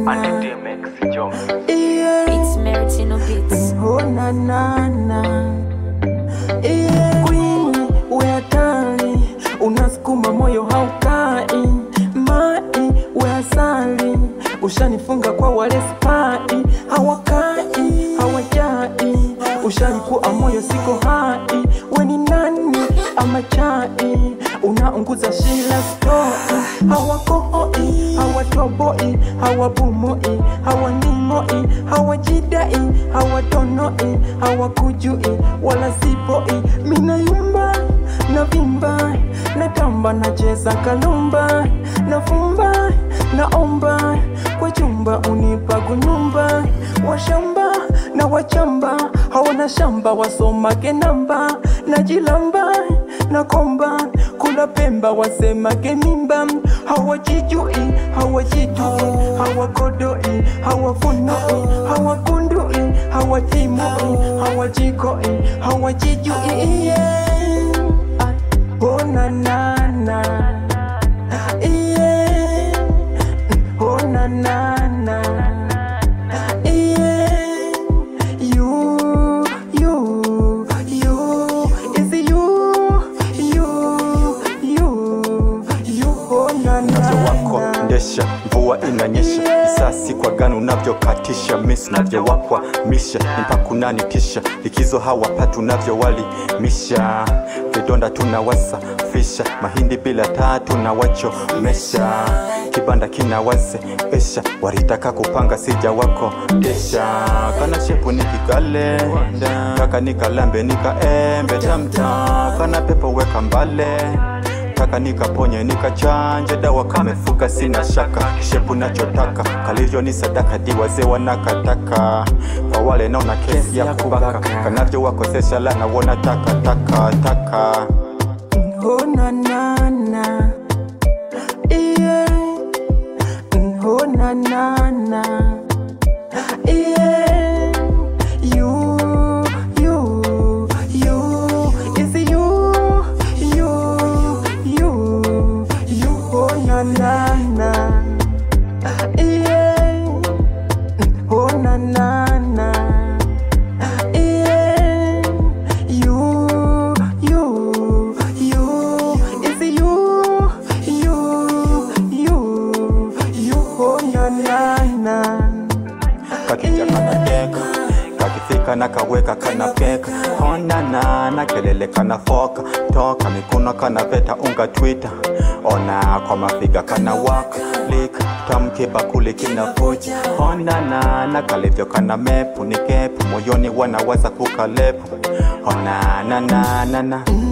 And the DMX Jones. Yeah. It's Meritino Beats. Oh na na na yeah. Queen we hatari, unasukuma moyo haukai, mai we asali, ushanifunga kwa wale spai, hawakai hawajai, ushalikuwa moyo siko hai, we ni nani ama chai, unaunguza shila stoi, hawakohoi hawatoboi hawabumoi hawanimoi hawajidai hawatonoi hawakujui wala sipoi minayumba na vimba natamba nacheza kalumba nafumba naomba kwa chumba unipa kunyumba washamba na wachamba hawana shamba wasomage namba najilamba na komba kula pemba wasemage mimba hawajijui hawajijui hawakodoi hawafunoi hawakundui hawatimoi hawajikoi hawajijui yeah. oh, na, na, na. Yeah. Oh, na, na, na. Yeah. You, you, you. Is it you, you, you, you. Oh, na, na, Mwanzo wako na. ndesha, mvua inanyesha, risasi kwa gani unavyokatisha, miss navyowakwa misha, mpaka unanitisha, likizo hawapati unavyowalimisha, vidonda tunawasafisha, mahindi bila taa tunawachomesha, kibanda kinawaze pesha, walitaka kupanga sija wako desha, kana shepu nikikale kaka nikalambe nikaembe tamta, kana pepo weka mbale taka nikaponye nikachanje dawa kamefuka sina shaka shepu nachotaka kalivyo ni sadaka di wazee wanakataka kwa wale naona kesi ya kubaka kanavyo wakosesha lana wona taka taka taka Oh na na na Yeah Oh na na na Yeah You You You Is it you You You You Oh na na na Yeah Oh na na na yeah, you, you, you, is it you, you, you, you, oh na na na. kakija kanadeka kakifika na kaweka kanapeka honana na kelele kanafoka toka mikono kanaveta unga twita ona kwa mafiga kanawaka lika tamke bakuli kinavuja honana na kalivyo kana mepu ni kepu moyoni wanawaza kukalepu honanananana